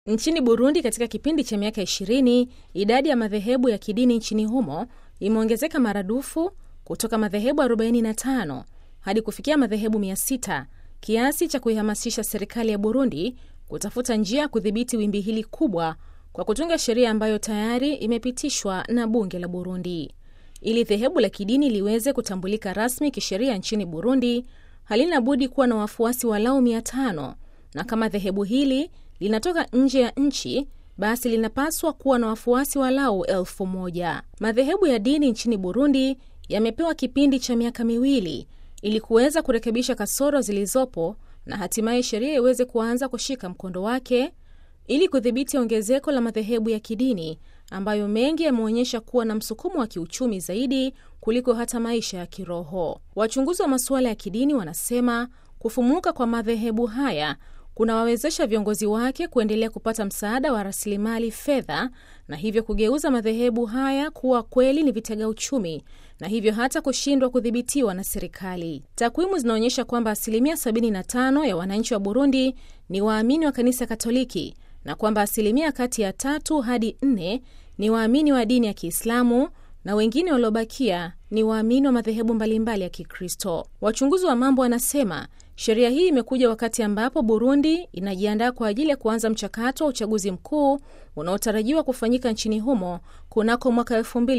Nchini Burundi, katika kipindi cha miaka 20 idadi ya madhehebu ya kidini nchini humo imeongezeka maradufu kutoka madhehebu 45 hadi kufikia madhehebu 600 kiasi cha kuihamasisha serikali ya Burundi kutafuta njia ya kudhibiti wimbi hili kubwa kwa kutunga sheria ambayo tayari imepitishwa na bunge la Burundi. Ili dhehebu la kidini liweze kutambulika rasmi kisheria nchini Burundi, halina budi kuwa na wafuasi walau 500 na kama dhehebu hili linatoka nje ya nchi basi linapaswa kuwa na wafuasi walau elfu moja. Madhehebu ya dini nchini Burundi yamepewa kipindi cha miaka miwili ili kuweza kurekebisha kasoro zilizopo na hatimaye sheria iweze kuanza kushika mkondo wake ili kudhibiti ongezeko la madhehebu ya kidini ambayo mengi yameonyesha kuwa na msukumo wa kiuchumi zaidi kuliko hata maisha ya kiroho. Wachunguzi wa masuala ya kidini wanasema kufumuka kwa madhehebu haya kunawawezesha viongozi wake kuendelea kupata msaada wa rasilimali fedha na hivyo kugeuza madhehebu haya kuwa kweli ni vitega uchumi na hivyo hata kushindwa kudhibitiwa na serikali. Takwimu zinaonyesha kwamba asilimia 75 ya wananchi wa Burundi ni waamini wa kanisa Katoliki na kwamba asilimia kati ya tatu hadi nne ni waamini wa dini ya Kiislamu na wengine waliobakia ni waamini wa madhehebu mbalimbali ya Kikristo. Wachunguzi wa mambo wanasema sheria hii imekuja wakati ambapo Burundi inajiandaa kwa ajili ya kuanza mchakato wa uchaguzi mkuu unaotarajiwa kufanyika nchini humo kunako mwaka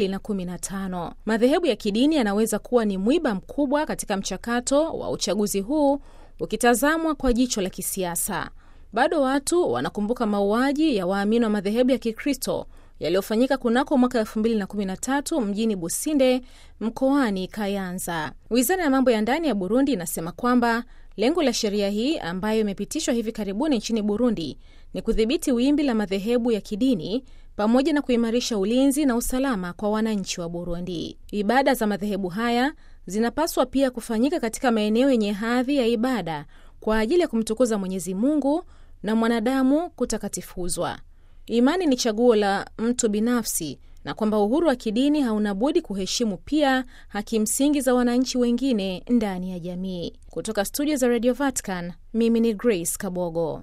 2015. Madhehebu ya kidini yanaweza kuwa ni mwiba mkubwa katika mchakato wa uchaguzi huu ukitazamwa kwa jicho la kisiasa. Bado watu wanakumbuka mauaji ya waamini wa madhehebu ya Kikristo yaliyofanyika kunako mwaka 2013 mjini Businde mkoani Kayanza. Wizara ya mambo ya ndani ya Burundi inasema kwamba lengo la sheria hii ambayo imepitishwa hivi karibuni nchini Burundi ni kudhibiti wimbi la madhehebu ya kidini pamoja na kuimarisha ulinzi na usalama kwa wananchi wa Burundi. Ibada za madhehebu haya zinapaswa pia kufanyika katika maeneo yenye hadhi ya ibada kwa ajili ya kumtukuza Mwenyezi Mungu na mwanadamu kutakatifuzwa. Imani ni chaguo la mtu binafsi na kwamba uhuru wa kidini hauna budi kuheshimu pia haki msingi za wananchi wengine ndani ya jamii. Kutoka studio za Radio Vatican, mimi ni Grace Kabogo.